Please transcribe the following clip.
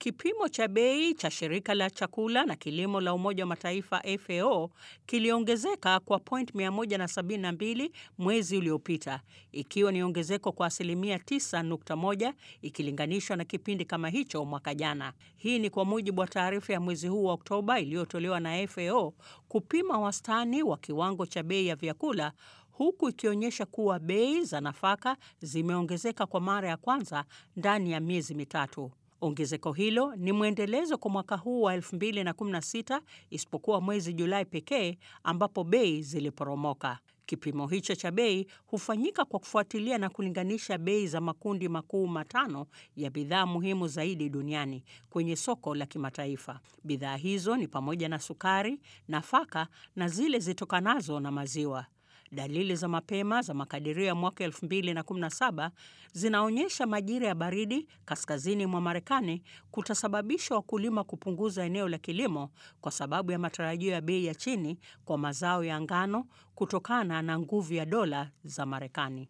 Kipimo cha bei cha shirika la chakula na kilimo la Umoja wa Mataifa FAO kiliongezeka kwa point 172 mwezi uliopita, ikiwa ni ongezeko kwa asilimia 9.1 ikilinganishwa na kipindi kama hicho mwaka jana. Hii ni kwa mujibu wa taarifa ya mwezi huu wa Oktoba iliyotolewa na FAO kupima wastani wa kiwango cha bei ya vyakula huku ikionyesha kuwa bei za nafaka zimeongezeka kwa mara ya kwanza ndani ya miezi mitatu. Ongezeko hilo ni mwendelezo kwa mwaka huu wa 2016 isipokuwa mwezi Julai pekee ambapo bei ziliporomoka. Kipimo hicho cha bei hufanyika kwa kufuatilia na kulinganisha bei za makundi makuu matano ya bidhaa muhimu zaidi duniani kwenye soko la kimataifa. Bidhaa hizo ni pamoja na sukari, nafaka na zile zitokanazo na maziwa. Dalili za mapema za makadirio ya mwaka 2017 zinaonyesha majira ya baridi kaskazini mwa Marekani kutasababisha wakulima kupunguza eneo la kilimo kwa sababu ya matarajio ya bei ya chini kwa mazao ya ngano kutokana na nguvu ya dola za Marekani.